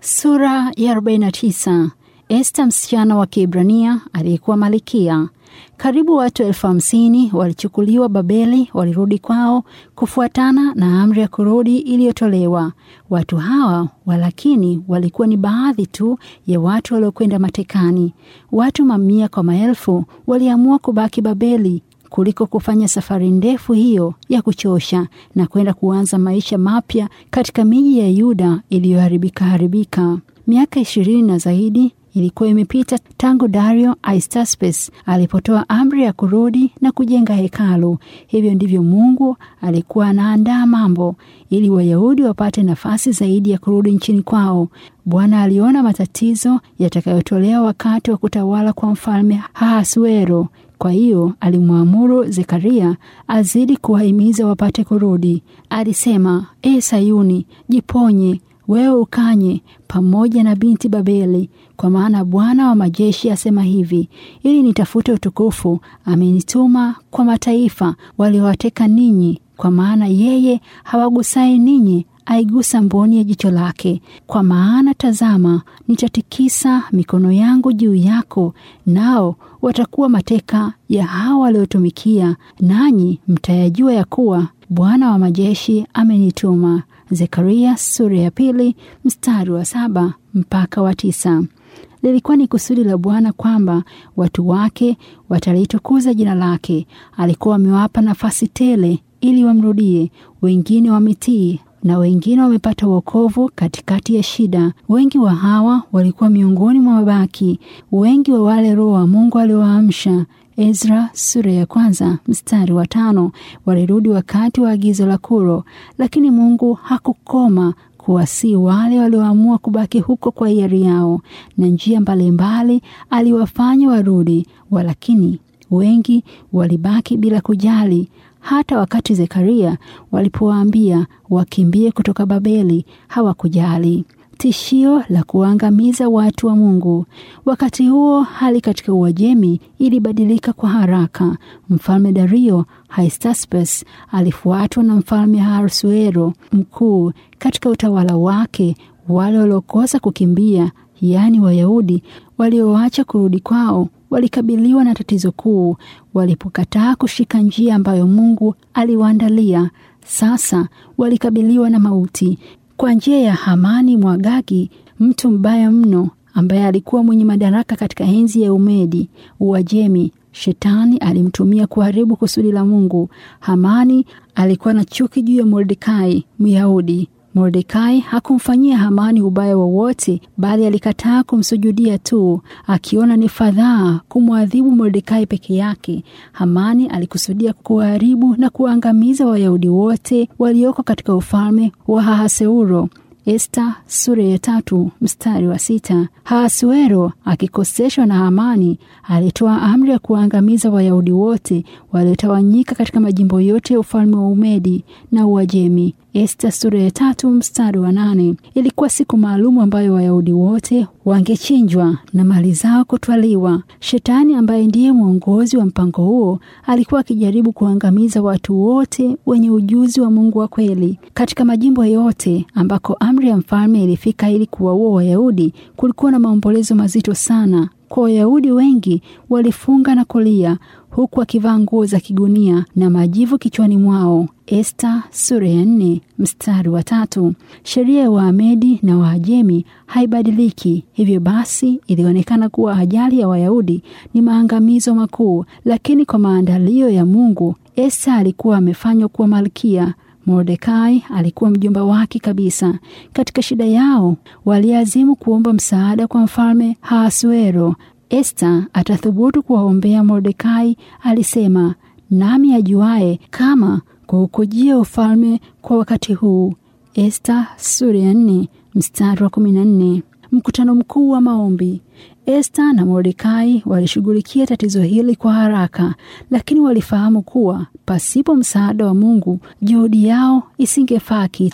Sura ya 49. Esta msichana wa Kiebrania aliyekuwa malikia. Karibu watu elfu hamsini walichukuliwa Babeli, walirudi kwao kufuatana na amri ya kurudi iliyotolewa. Watu hawa walakini walikuwa ni baadhi tu ya watu waliokwenda matekani. Watu mamia kwa maelfu waliamua kubaki Babeli kuliko kufanya safari ndefu hiyo ya kuchosha na kwenda kuanza maisha mapya katika miji ya Yuda iliyoharibika haribika. Miaka ishirini na zaidi ilikuwa imepita tangu Dario Aristaspes alipotoa amri ya kurudi na kujenga hekalu. Hivyo ndivyo Mungu alikuwa anaandaa mambo ili Wayahudi wapate nafasi zaidi ya kurudi nchini kwao. Bwana aliona matatizo yatakayotolewa wakati wa kutawala kwa mfalme Ahasuero. Kwa hiyo alimwamuru Zekaria azidi kuwahimiza wapate kurudi. Alisema, E Sayuni, jiponye wewe ukanye pamoja na binti Babeli, kwa maana Bwana wa majeshi asema hivi, ili nitafute utukufu, amenituma kwa mataifa waliowateka ninyi, kwa maana yeye hawagusai ninyi aigusa mboni ya jicho lake. Kwa maana tazama, nitatikisa mikono yangu juu yako, nao watakuwa mateka ya hao waliotumikia, nanyi mtayajua ya kuwa Bwana wa majeshi amenituma. Zekaria sura ya pili mstari wa saba mpaka wa tisa. Lilikuwa ni kusudi la Bwana kwamba watu wake watalitukuza jina lake. Alikuwa amewapa nafasi tele ili wamrudie. Wengine wametii na wengine wamepata wokovu katikati ya shida. Wengi wa hawa walikuwa miongoni mwa mabaki, wengi wa wale Roho wa Mungu aliowaamsha. Ezra sura ya kwanza mstari wa tano walirudi wakati wa agizo la Kuro, lakini Mungu hakukoma kuwasii wale walioamua kubaki huko kwa hiari yao, na njia mbalimbali aliwafanya warudi, walakini wengi walibaki bila kujali. Hata wakati Zekaria walipowaambia wakimbie kutoka Babeli hawakujali. Tishio la kuangamiza watu wa Mungu. Wakati huo hali katika Uajemi ilibadilika kwa haraka. Mfalme Dario Aristaspes alifuatwa na mfalme Ahasuero mkuu. Katika utawala wake, wale waliokosa kukimbia, yaani Wayahudi walioacha kurudi kwao, walikabiliwa na tatizo kuu walipokataa kushika njia ambayo Mungu aliwaandalia. Sasa walikabiliwa na mauti kwa njia ya Hamani Mwagagi, mtu mbaya mno ambaye alikuwa mwenye madaraka katika enzi ya Umedi Uajemi. Shetani alimtumia kuharibu kusudi la Mungu. Hamani alikuwa na chuki juu ya Mordekai Myahudi. Mordekai hakumfanyia Hamani ubaya wowote, bali alikataa kumsujudia tu, akiona ni fadhaa kumwadhibu Mordekai peke yake. Hamani alikusudia kuharibu na kuangamiza Wayahudi wote walioko katika ufalme wa Ahasuero. Esta sura ya tatu mstari wa sita. Ahasuero akikoseshwa na Hamani alitoa amri ya kuangamiza Wayahudi wote waliotawanyika katika majimbo yote ya ufalme wa Umedi na Uajemi. Esta sura ya tatu mstari wa nane. Ilikuwa siku maalumu ambayo Wayahudi wote wangechinjwa na mali zao kutwaliwa. Shetani ambaye ndiye mwongozi wa mpango huo alikuwa akijaribu kuangamiza watu wote wenye ujuzi wa Mungu wa kweli katika majimbo yote ambako amri ya mfalme ilifika ili kuwaua Wayahudi. Kulikuwa na maombolezo mazito sana kwa Wayahudi. Wengi walifunga na kulia huku wakivaa nguo za kigunia na majivu kichwani mwao. Esta sura ya nne mstari wa tatu. Sheria ya Waamedi na Waajemi haibadiliki. Hivyo basi, ilionekana kuwa ajali ya Wayahudi ni maangamizo makuu, lakini kwa maandalio ya Mungu, Esta alikuwa amefanywa kuwa malkia. Mordekai alikuwa mjomba wake kabisa. Katika shida yao, waliazimu kuomba msaada kwa mfalme Ahasuero. Esta atathubutu kuwaombea Mordekai, alisema, nami ajuaye kama kuukujia ufalme kwa wakati huu. Esta sura ya nne mstari wa kumi na nne. Mkutano mkuu wa maombi. Esta na Mordekai walishughulikia tatizo hili kwa haraka, lakini walifahamu kuwa pasipo msaada wa Mungu juhudi yao isingefaa kitu.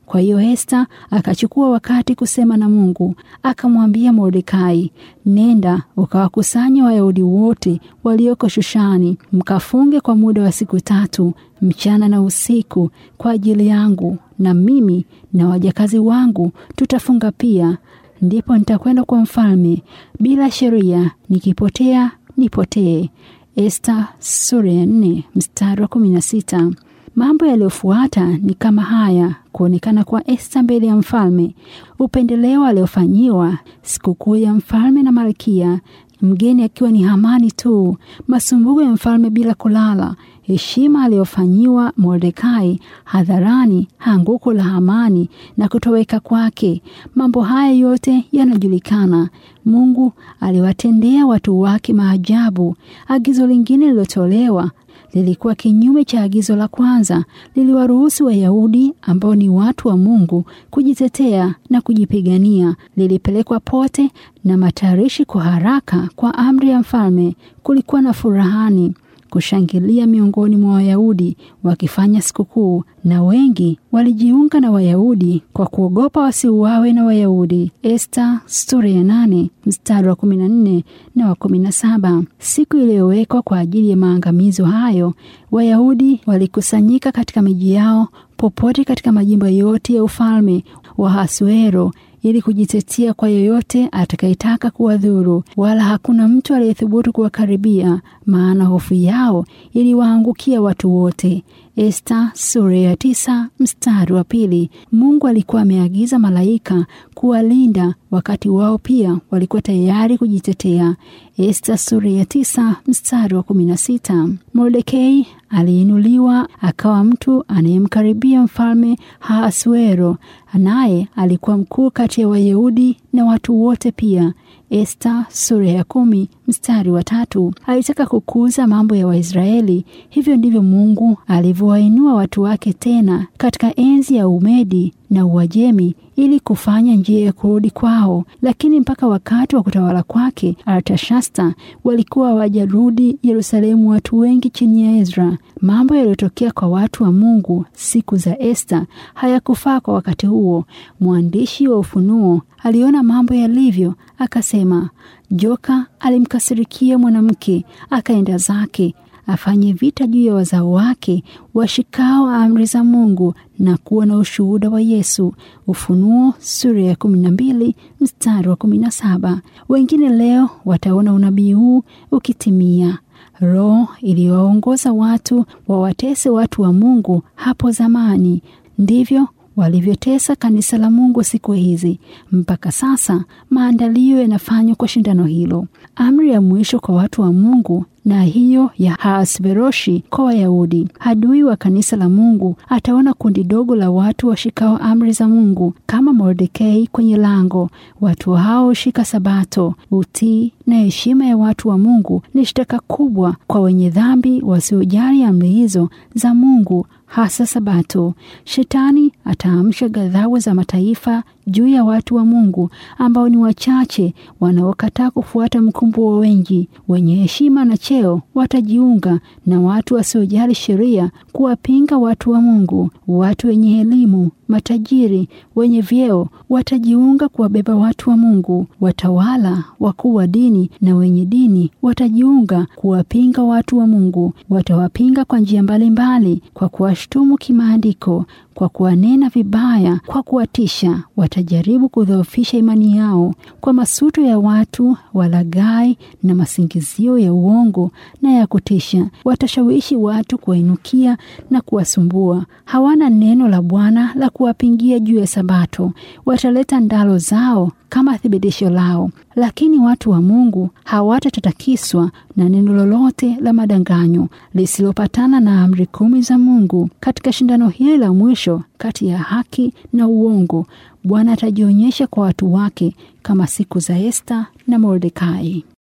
Kwa hiyo Esta akachukua wakati kusema na Mungu, akamwambia Mordekai, nenda ukawakusanya Wayahudi wote walioko Shushani, mkafunge kwa muda wa siku tatu mchana na usiku kwa ajili yangu, na mimi na wajakazi wangu tutafunga pia. Ndipo nitakwenda kwa mfalme bila sheria, nikipotea nipotee. Esta sura ya nne mstari wa kumi na sita. Mambo yaliyofuata ni kama haya: kuonekana kwa Esta mbele ya mfalme, upendeleo aliofanyiwa, sikukuu ya mfalme na malkia, mgeni akiwa ni Hamani tu, masumbuko ya mfalme bila kulala, heshima aliyofanyiwa Mordekai hadharani, anguko la Hamani na kutoweka kwake. Mambo haya yote yanajulikana. Mungu aliwatendea watu wake maajabu. Agizo lingine lilotolewa lilikuwa kinyume cha agizo la kwanza. Liliwaruhusu Wayahudi ambao ni watu wa Mungu kujitetea na kujipigania. Lilipelekwa pote na matayarishi kwa haraka kwa amri ya mfalme. Kulikuwa na furahani kushangilia miongoni mwa Wayahudi wakifanya sikukuu, na wengi walijiunga na Wayahudi kwa kuogopa wasiuawe na Wayahudi. Esta sura ya nane mstari wa kumi na nne na wa kumi na saba. Siku iliyowekwa kwa ajili ya maangamizo hayo, Wayahudi walikusanyika katika miji yao popote katika majimbo yote ya ufalme wa Hasuero ili kujitetea kwa yoyote atakayetaka kuwadhuru, wala hakuna mtu aliyethubutu kuwakaribia, maana hofu yao iliwaangukia watu wote. Esta sura ya tisa mstari wa pili. Mungu alikuwa ameagiza malaika kuwalinda wakati wao pia walikuwa tayari kujitetea. Esta sura ya tisa mstari wa kumi na sita. Mordekei aliinuliwa akawa mtu anayemkaribia mfalme Ahasuero, naye alikuwa mkuu kati ya Wayahudi na watu wote pia. Esta sura ya kumi mstari wa tatu. Alitaka kukuza mambo ya Waisraeli. Hivyo ndivyo Mungu alivyowainua watu wake tena katika enzi ya Umedi na Uajemi ili kufanya njia ya kurudi kwao, lakini mpaka wakati wa kutawala kwake Artashasta walikuwa hawajarudi Yerusalemu watu wengi chini ya Ezra. Mambo yaliyotokea kwa watu wa Mungu siku za Esta hayakufaa kwa wakati huo. Mwandishi wa Ufunuo aliona mambo yalivyo, akasema, joka alimkasirikia mwanamke, akaenda zake afanye vita juu ya wazao wake washikao amri za Mungu na kuwa na ushuhuda wa Yesu. Ufunuo sura ya kumi na mbili mstari wa kumi na saba. Wengine leo wataona unabii huu ukitimia. Roho iliyowaongoza watu wawatese watu wa Mungu hapo zamani, ndivyo walivyotesa kanisa la Mungu siku hizi. Mpaka sasa maandalio yanafanywa kwa shindano hilo. Amri ya mwisho kwa watu wa Mungu na hiyo ya Ahasveroshi kwa Wayahudi. Adui wa kanisa la Mungu ataona kundi dogo la watu washikao amri za Mungu kama Mordekai kwenye lango. Watu hao hushika Sabato. Utii na heshima ya watu wa Mungu ni shtaka kubwa kwa wenye dhambi wasiojali amri hizo za Mungu, hasa Sabato. Shetani ataamsha ghadhabu za mataifa juu ya watu wa Mungu ambao ni wachache wanaokataa kufuata mkumbo wa wengi. Wenye heshima na cheo watajiunga na watu wasiojali sheria kuwapinga watu wa Mungu. Watu wenye elimu, matajiri, wenye vyeo watajiunga kuwabeba watu wa Mungu. Watawala, wakuu wa dini na wenye dini watajiunga kuwapinga watu wa Mungu. Watawapinga kwa njia mbalimbali, kwa kuwashtumu kimaandiko, kwa kuwanena vibaya, kwa kuwatisha. Watajaribu kudhoofisha imani yao kwa masuto ya watu walaghai na masingizio ya uongo na ya kutisha. Watashawishi watu kuwainukia na kuwasumbua. Hawana neno la Bwana la kuwapingia juu ya Sabato. Wataleta ndalo zao kama thibitisho lao, lakini watu wa Mungu hawatatatakiswa na neno lolote la madanganyo lisilopatana na amri kumi za Mungu. Katika shindano hili la mwisho kati ya haki na uongo, Bwana atajionyesha kwa watu wake kama siku za Esta na Mordekai.